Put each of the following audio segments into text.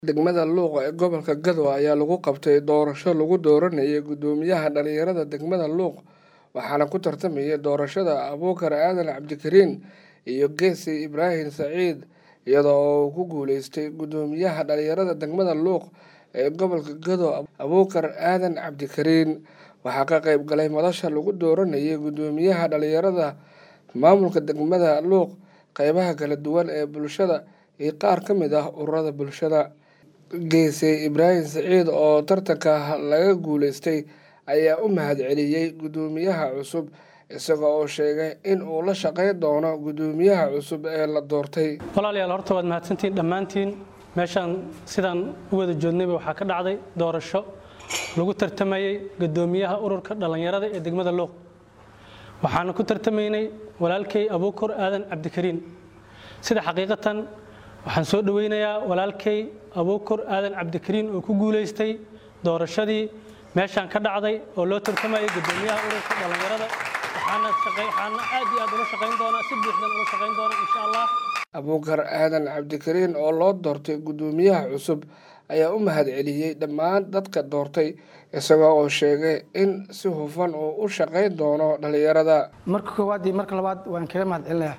Degmada Luuq ee gobolka Gadow ayaa lagu qabtay doorasho lagu dooranayay guddoomiyaha dhalinyarada degmada Luuq waxaana ku tartamayay doorashada Abuukar Aadan Cabdikariin iyo Geesi Ibraahim Saciid iyada oo uu ku guuleystay guddoomiyaha dhalinyarada degmada Luuq ee gobolka Gadow Abuukar Aadan Cabdikariin waxaa ka qayb galay madasha lagu dooranayay guddoomiyaha dhalinyarada maamulka degmada Luuq qeybaha kala duwan ee bulshada iyo qaar ka mid ah ururada bulshada Geesi Ibraahim Saciid oo tartanka laga guuleystay ayaa u mahadceliyay guddoomiyaha cusub isaga oo sheegay in uu la shaqeyn doono guddoomiyaha cusub ee la doortay walaalayaal horta waad mahadsantihiin dhammaantiin meeshaan sidaan u wada joognayba waxaa ka dhacday doorasho lagu tartamayey guddoomiyaha ururka dhallinyarada ee degmada luuq waxaana ku tartamaynay walaalkay abuukar aadan cabdikariin sida xaqiiqatan waxaan soo dhoweynayaa walaalkay abuukar aadan cabdikariin oo ku guulaystay doorashadii meeshaan ka dhacday oo loo tartamayay guddoomiyaha ururka dhallinyarada waxaana aad iyo aad ula shaqayn doonaa si buuxdan ula shaqayn doonaa insha allah abuukar aadan cabdikariin oo loo doortay guddoomiyaha cusub ayaa u mahadceliyey dhammaan dadka doortay isagoo oo sheegay in si hufan uu u shaqayn doono dhalinyarada marka koowaad iyo marka labaad waan kaga mahadcelinayaa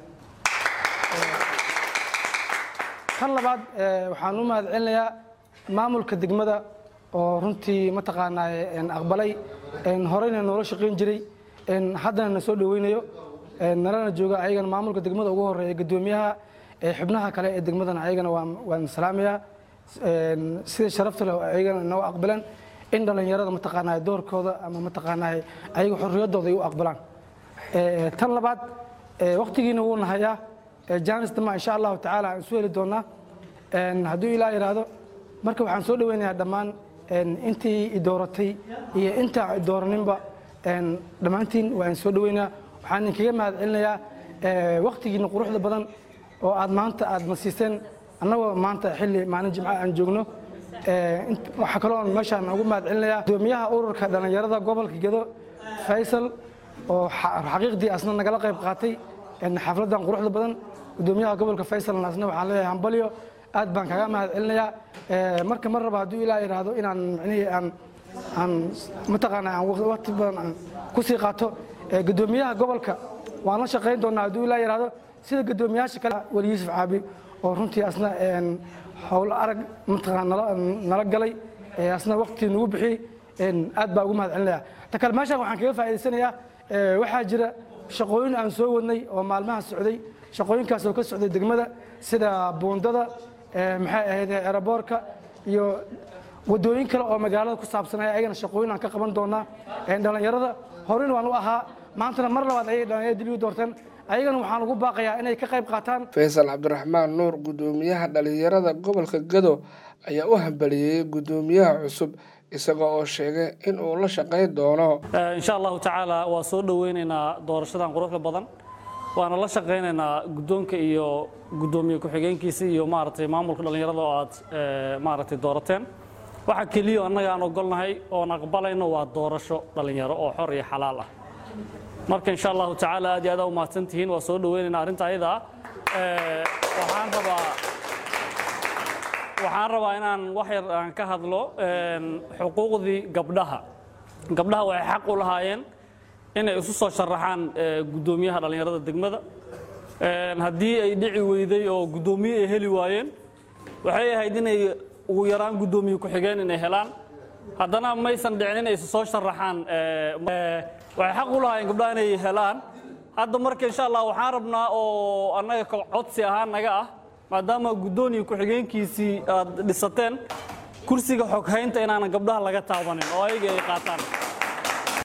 kan labaad waxaan u mahadcelinayaa maamulka degmada oo runtii mataqaanaa aqbalay horeyna noola shaqayn jiray haddana na soo dhoweynayo nalana jooga ayagana maamulka degmada ugu horeeya guddoomiyaha xubnaha kale ee degmadana ayagana waan salaamayaa sida sharafta leh ayagana noo aqbaleen in dhallinyarada mataqaanaa doorkooda ama mataqaanaa ayaga xorriyaddooda ay u aqbalaan tan labaad waqtigiina wuu nahayaa jaanis dama insha allahu tacaala aan isu heli doonaa hadduu ilaa yidhaahdo marka waxaan soo dhoweynayaa dhammaan intii idooratay iyo intaa idooraninba dhammaantiin waan soo dhoweynaa waxaan idinkaga mahad celinayaa waqtigiina quruxda badan oo aad maanta aad na siiseen annagoo maanta xilli maalin jimca aan joogno waxaa kaloo meeshaan ugu mahad celinayaa guddoomiyaha ururka dhallinyarada gobolka gedo faysal oo xaqiiqdii asna nagala qayb qaatay xafladdan quruxda badan guddoomiyaha gobolka faysalna asna waxaan leeyahay hambalyo aad baan kaga mahad celinayaa marka mar raba hadduu ilaa yidhaahdo inaan micnihii aan aan mataqaanaa aan waqti badan aan ku sii qaato guddoomiyaha gobolka waan la shaqayn doonaa hadduu ilaa yidhaahdo sida guddoomiyaasha kale wali yuusuf caabi oo runtii asna howlo arag mataqaana nala galay asna waqti nagu bixiyey aad baa ugu mahad celinaya ta kale meeshaan waxaan kaga faa'idaysanayaa waxaa jira shaqooyin aan soo wadnay oo maalmaha socday shaqooyinkaas oo ka socday degmada sida buundada maxay ahayd eraboorka iyo wadooyin kale oo magaalada ku saabsanaya ayagana shaqooyin aan ka qaban doonaa dhallinyarada horeyna waan u ahaa maantana mar labaad ayay dhallinyarada dib u doorteen ayagana waxaan ugu baaqayaa inay ka qayb qaataan faysal cabdiraxmaan nuur guddoomiyaha dhalinyarada gobolka gado ayaa u hambaliyey guddoomiyaha cusub isaga oo sheegay in uu la shaqayn doono insha allahu tacaala waa soo dhoweynaynaa doorashadan quruxda badan waana la shaqaynaynaa guddoonka iyo guddoomiye ku-xigeenkiisa iyo maaragtay maamulka dhallinyarada oo aad maaragtay doorateen waxa keliya annaga aan ogolnahay oon aqbalayno waa doorasho dhallinyaro oo xor iyo xalaal ah marka insha allahu tacaala aad iyo aad u mahadsan tihiin waa soo dhoweynaynaa arrinta ayada waxaan rabaa waxaan rabaa inaan wax yar aan ka hadlo xuquuqdii gabdhaha gabdhaha waxay xaq u lahaayeen inay isu soo sharaxaan guddoomiyaha dhallinyarada degmada haddii ay dhici weyday oo guddoomiye ay heli waayeen waxay ahayd inay ugu yaraan guddoomiye ku-xigeen inay helaan haddana maysan dhicin inay isu soo sharaxaan waxay xaq u lahaayeen gabdhaha inay helaan hadda marka insha allah waxaan rabnaa oo annaga codsi ahaan naga ah maadaama guddooniya ku-xigeenkiisii aad dhisateen kursiga xoghaynta inaanan gabdhaha laga taabanin oo ayaga ay qaataan